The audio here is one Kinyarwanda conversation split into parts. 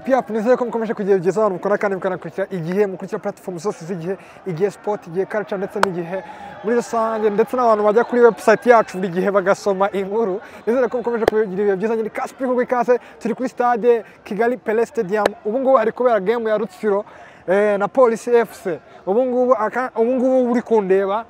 Piyapu ni nziza ko mukomeje kugira byiza abantu mukora kandi mukanakurikira igihe mukurikira platform zose z'igihe igihe sipoti igihe culture ndetse n'igihe muri rusange ndetse n'abantu bajya kuri website yacu buri gihe bagasoma inkuru nizere ko mukomeje kugira ibihe byiza nyine kasi kuri kase turi kuri stade kigali pele stadium ubu ngubu hari kubera game ya rutsiro eh, na polisi fc ubu ngubu aka- ubu ngubu uri kundeba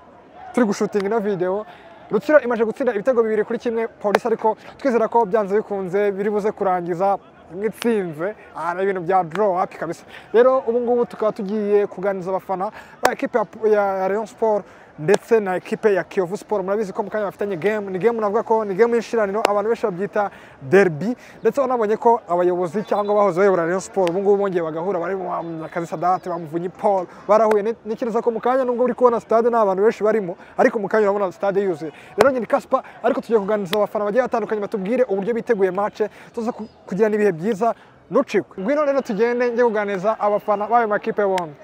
turi gushutinga ino video rutsiro imaze gutsinda ibitego bibiri kuri kimwe polisi ariko twizera ko byanze bikunze biri buze kurangiza imwe itsinze aha ni ibintu bya draw up kabisa rero ubu ngubu tukaba tugiye kuganiriza abafana ba ekipe ya- ya Rayon Sport ndetse na ekipe ya Kiyovu Sport murabizi ko mu kanya bafitanye game ni game navuga ko ni game y'ishiraniro abantu benshi babyita derby ndetse wanabonye ko abayobozi cyangwa abahoze bayobora Rayon Sport ubu ngubu bongeye bagahura bari mu Nyakazi Sadat bamuvunyi Paul barahuye Ni- ntekereza ko mu kanya nubwo uri kubona stade nta bantu benshi barimo ariko mu kanya urabona stade yuzuye rero nyine Kaspa ariko tugiye kuganiriza abafana bagiye batandukanye batubwire uburyo biteguye match tuza ku- kugirana ibihe byiza nucikwe ngwino rero tugende njye kuganiriza abafana b'ayo makipe bombi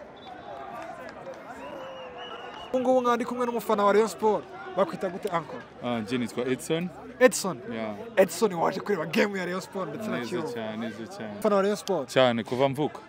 ubu ngubu nka ndi kumwe n'umufana wa Rayon Sport bakwita gute uncle Ah, njye nitwa Edson Edson Yeah, Edson waje kureba game ya Rayon Sport ndetse na neza Kiyovu cyane neza cyane ufana wa Rayon Sport cyane kuva mvuka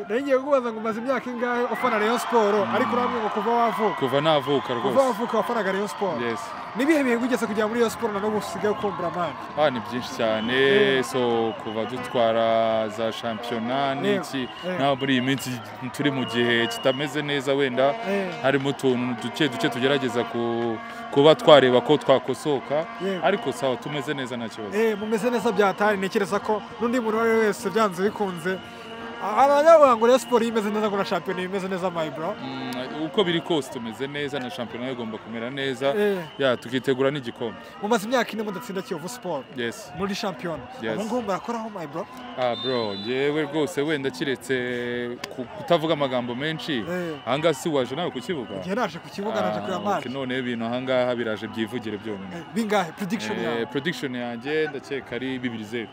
rero ngiye kubaza ngo umaze imyaka ingahe ufana Rayon Sport ariko urambwira ngo kuva wavuka kuva navuka kuva rwose wavuka wafanaga Rayon Sport yes nibihe bihe wigeze kujya muri Rayon Sport na n'ubu usigaye ukumbura amani ah ni byinshi cyane so kuva dutwara za shampiyona Yego, n'iki yego. naho muri iyi minsi turi mu gihe kitameze neza wenda Yego. harimo utuntu duke duke tugerageza ku- kuba twareba ko twakosoka Yego. ariko sawa tumeze neza nta kibazo Eh, mumeze neza byatari ntekereza ko n'undi muntu uwo ari we wese byanze bikunze abanyarwanda ngo Rayon Sport imeze neza ngo na shampiyona imeze neza my bro Mm, uko biri kose tumeze neza na shampiyona igomba kumera neza Yego. ya tukitegura n'igikombe mumaze imyaka ine mudatsinda Kiyovu Sport yes muri shampiyona Yes. ubu ngubu murakoraho my bro Ah bro, njyewe rwose wenda kiretse ku- kutavuga amagambo menshi Eh. ahangaha si waje nawe ku kibuga igihe naje ku kibuga naje kureba Ah, okay, match none ibintu ahangaha biraje byivugire byonyine Eh, bingahe prediction yawe Eh, prediction yanjye ndakeka ari bibiri zeru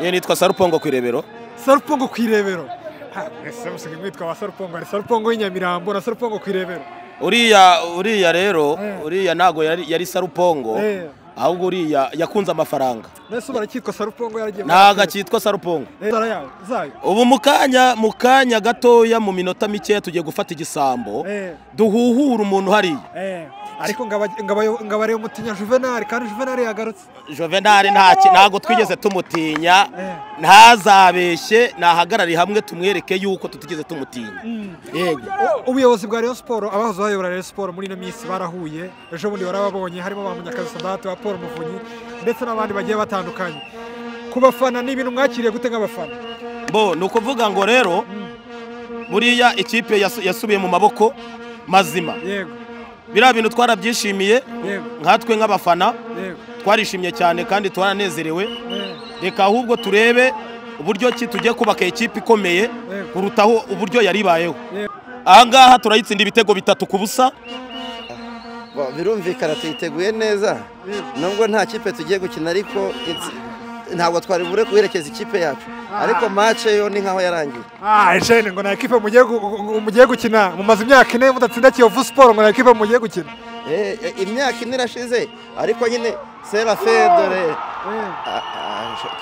Iyo nitwa Sarupongo ku irebero. sarupongo ku irebero Ha, ese musigaye mwitwa ba sarupongo hari sarupongo y'inyamirambo na sarupongo ku irebero Uriya uriya rero, Eh. uriya ntago yari, yari Sarupongo. Eh. Ahubwo uriya yakunze amafaranga. nese ubu aracyitwa sarupongo yaragiye Ntago akitwa Sarupongo. Eh, zara yawe zayo Ubu mu kanya mu kanya gatoya mu minota mikeya tugiye gufata igisambo. Eh. Duhuhure umuntu hariya. Eh, ariko ngabareba umutinya juvenali kandi juvenali yagarutse Juvenal ntaki ntago twigeze tumutinya. Eh. Ntazabeshye, nahagarare hamwe tumwereke yuko tutigeze tumutinya. Yego. U- ubuyobozi bwa Rayon Sport abahoze bayobora Rayon Sport muri ino minsi barahuye ejo bundi barababonye harimo ba Munyakazi Sadate ba Paul Muvunyi ndetse n'abandi bagiye batandukanye ku bafana ni ibintu mwakiriye gute nk'abafana bo ni ukuvuga ngo rero buriya ikipe yasu- yasubiye mu maboko mazima yego biriya bintu twarabyishimiye yego nkatwe nk'abafana yego twarishimye cyane kandi twaranezerewe eh, reka ahubwo turebe uburyo ki tugiye kubaka ikipe ikomeye Yego. kurutaho uburyo yari ibayeho Yego. ahangaha turayitsinda ibitego bitatu ku busa Ba- birumvikana tuyiteguye neza nubwo nta kipe tugiye gukina ariko itsi- ntabwo twari bure guherekeza ikipe yacu ariko match yo ni nkaho yarangiye ah eshene ngo na ekipe mugiye gu- gu- mugiye gukina mumaze imyaka ine mudatsinda Kiyovu Sport ngo na ekipe mugiye gukina Eh, eh, imyaka ine irashize ariko nyine sera fedore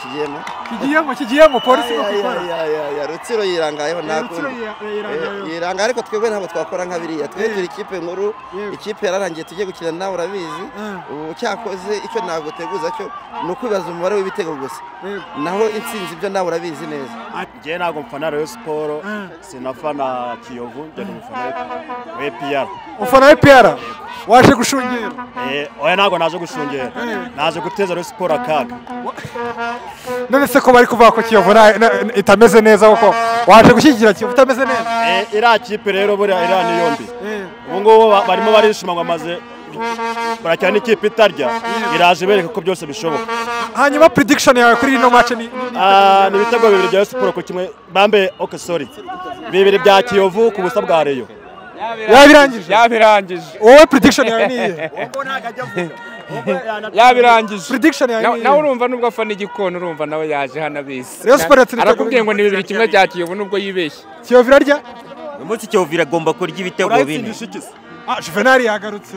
kigiyemo kigiyemo kigiyemo polisi ngo gukora rutsiro yirangayeho nta Rutsiro kundi. yira- yirangayeho. Eh, yiranga ariko twebwe ntabwo twakora nka biriya twe Eh. turi ikipe nkuru Yego. ikipe yararangiye tugiye gukina nawe urabizi Eh. ubu cyakoze icyo ntabwo teguza cyo ni ukwibaza umubare w'ibitego gusa Yego. naho intsinzi ibyo nawe urabizi neza njyewe ntabwo mfana Rayon Sport sinafana Kiyovu njye ni umufana w'EPR ufana wa EPR waje gushungera oya ntabwo naje gushungera naje guteza Rayon Sport akaga none se ko bari kuvuga ko Kiyovu nta- na- itameze neza koko waje gushyigikira Kiyovu itameze neza Eh, iriya kipe rero buriya iriya ni yombi ubu ngubu ba- barimo barishima ngo bamaze barakina n'ikipe itarya iraje ibereka ko byose bishoboka hanyuma prediction yawe kuri ino match ni Ah, ni ibitego bibiri bya Rayon Sport ku kimwe bambe ok sorry bibiri bya Kiyovu ku busa bwa Rayon yabirangije yabirangije wowe prediction yawe ni iyihe yabirangije prediction yawe Na- ni nawe iyihe urumva nubwo afana igikona urumva nawe yaje hano abizi Rayon Sport yatsinze arakubwiye ibitego ngo ni bibiri kimwe bya kiyovu nubwo yibeshye Kiyovu irarya umunsi kiyovu iragomba kurya ibitego bine ikisi ah Juvenal yagarutse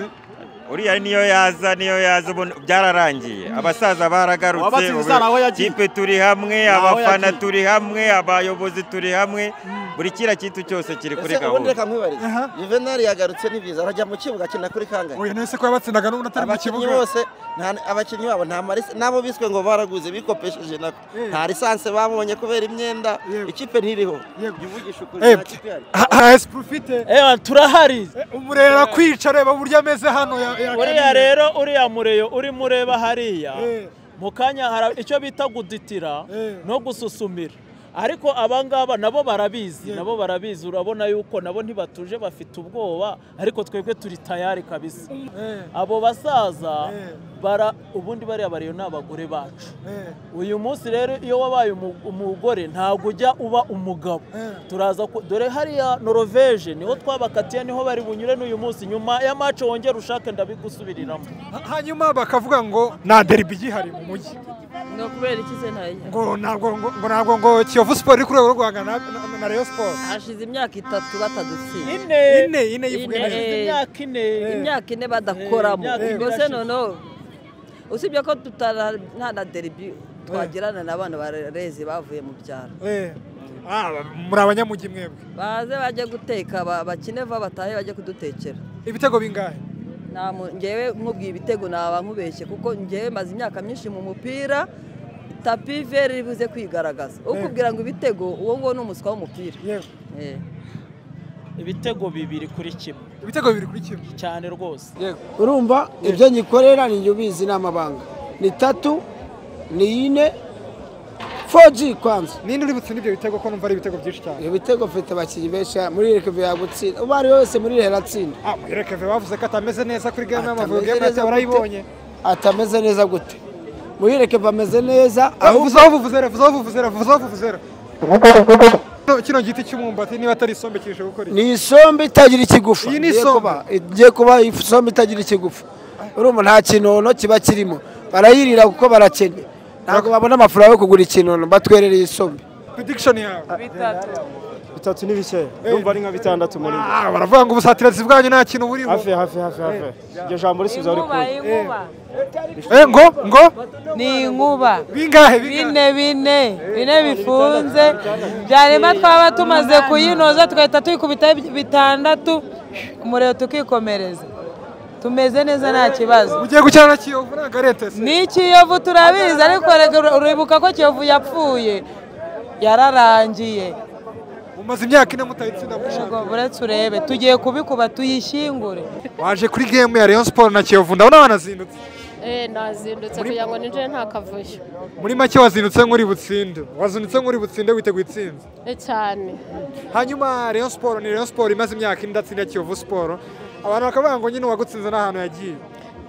uriya niyo yaza niyo yaza ubu byararangiye abasaza baragarutse Uwabatsinze ubu izana aho yagiye. kipe turi hamwe Ni aho abafana yagiye. turi hamwe abayobozi turi hamwe buri kiriya kintu cyose kiri kuri ese ubundi gahunda reka nkwibarize Aha. juvenali yagarutse n'ibiza arajya mu kibuga akina kuri kangahe Oya nese ko yabatsindaga n'ubu atari mu abakinnyi kibuga. bose nta- abakinnyi babo nta marisi n'abo biswe ngo baraguze bikopesheje nako nta lisansi babonye kubera imyenda Yego. ikipe ntiriho Yego. jya uvugisha ukuri Eh, nta kipe ihari. ha- ha- ese profite. ewa turahari Umurera kwica reba buryo ameze hano ya ya- uriya rero uriya mureyo urimo ureba hariya Eh. mu kanya hari icyo bita guditira Eh. no gususumira ariko abangaba nabo barabizi nabo barabizi urabona yuko nabo ntibatuje bafite ubwoba ariko twebwe turi tayari kabisa Eh, abo basaza Eh. bara ubundi bariya bariyo ni abagore bacu eh. uyu munsi rero iyo wabaye umu- umugore ntabwo ujya uba umugabo Eh. turaza ku- dore hariya noroveje niho twabakatiye niho bari bunyure n'uyu munsi nyuma ya mace wongera ushake ndabigusubiriramo Ha- Hanyuma bakavuga ngo nta derby igihari mu mujyi. ngo kubera iki se ntayo Ngo ntabwo ngo ngo ntabwo ngo Kiyovu Sport iri ku rwego rwo guhangana na- na- na Rayon Sport. hashize imyaka itatu batadutsinda ine Ine ine yivuga Ine. neza. hashize imyaka ine imyaka ine badakoramo Eh, imyaka ubwo ine se irashize. noneho usibye ko tutara- nta na deribi twagirana n'abana bareze bavuye mu byaro Eh. Ah, muri abanyamujyi mwebwe. baze bajye guteka ba- bakine vuba batahe bajye kudutekera Ibitego bingahe? Nta mu- ngewe nkubwiye ibitego naba nkubeshye kuko ngewe maze imyaka myinshi mu mupira tapi veri ribuze kwigaragaza ukubwira ngo ibitego uwo nguwo ni umuswa w'umupira Yego. Eh. ibitego bibiri kuri kimwe Ibitego bibiri kuri kimwe. cyane rwose urumva ibyo ngikorera ni njye ubizi n'amabanga ni tatu ni ine foji kwanza Ninde uri butsinde ibyo bitego ko numva ari ibitego byinshi cyane? ibyo bitego mfite abakinnyi benshi muri rekebe yagutsinda uwo ari we wese muri rehera atsinda Ah, Muyirekeve bavuze ko atameze neza kuri game Atameze y'Amavubi. Game neza yacyo barayibonye. atameze neza gute muri rekebe ameze neza ahubwo vuza aho buvuzera vuza aho buvuzera vuza aho buvuzera Kino- kino giti cy'umwumbati niba atari isombe kije gukora iki? ni isombe itagira ikigufa Iyi ni Igiye isombe. kuba- igiye kuba isombe itagira ikigufa urumva nta kinono kiba kirimo barayirira kuko barakennye ntabwo babona amafaranga yo kugura ikinono batwerereye isombe prediction yawe bitatu n'ibice ndumva ari nka bitandatu muri njye. ah baravuga ngo ubusatirizi bwanyu nta kintu burimo hafi hafi hafi hafi iryo jambo risubiza ari kure eh ngo ngo ni inkuba bingahe bingahe bine bine bine bifunze byarema twaba tumaze kuyinoza tugahita tuyikubita bitandatu umuriro tukikomereza tumeze neza nta kibazo ugiye gukina na kiyovu ntabwo ari etese ni ikiyovu turabizi ariko erega uribuka ko kiyovu yapfuye yararangiye mumaze imyaka ine mutayitsinda mushaka ubwo buretse urebe tugiye kubikuba tuyishyingure waje kuri game ya Rayon Sport na Kiyovu ndabona wanazindutse Eh, nazindutse kugira ngo ninjire nta kavuyo muri make wazindutse nk'uri butsinde wazindutse nk'uri butsinde witeguye itsinzi Eh, cyane hanyuma Rayon Sport ni Rayon Sport imaze imyaka ine idatsinda Kiyovu Sport abantu bakavuga ngo nyine uwagutsinze n'ahantu yagiye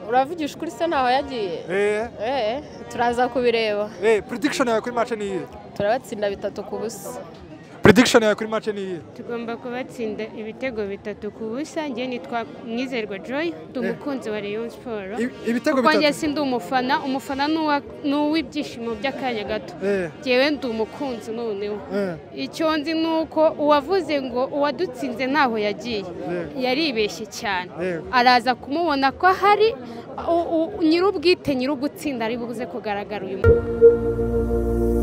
uravugisha ukuri se ntaho yagiye eh Eh, turaza kubireba eh prediction yawe kuri match ni iyihe turabatsinda bitatu ku busa prediction yawe kuri match ni iyihe tugomba kubatsinda ibitego bitatu ku busa njye nitwa mwizerwa joy ndi umukunzi wa rayon siporo I- ibitego kuko njye bitatu si ndi umufana umufana ni uwa- ni uw'ibyishimo by'akanya gato eh njyewe ndi umukunzi noneho eh icyo nzi ni uko uwavuze ngo uwadutsinze ntaho yagiye yaribeshye cyane Yego. araza kumubona ko hari nyir'ubwite nyir'ugutsinda ari buze kugaragara uyu munsi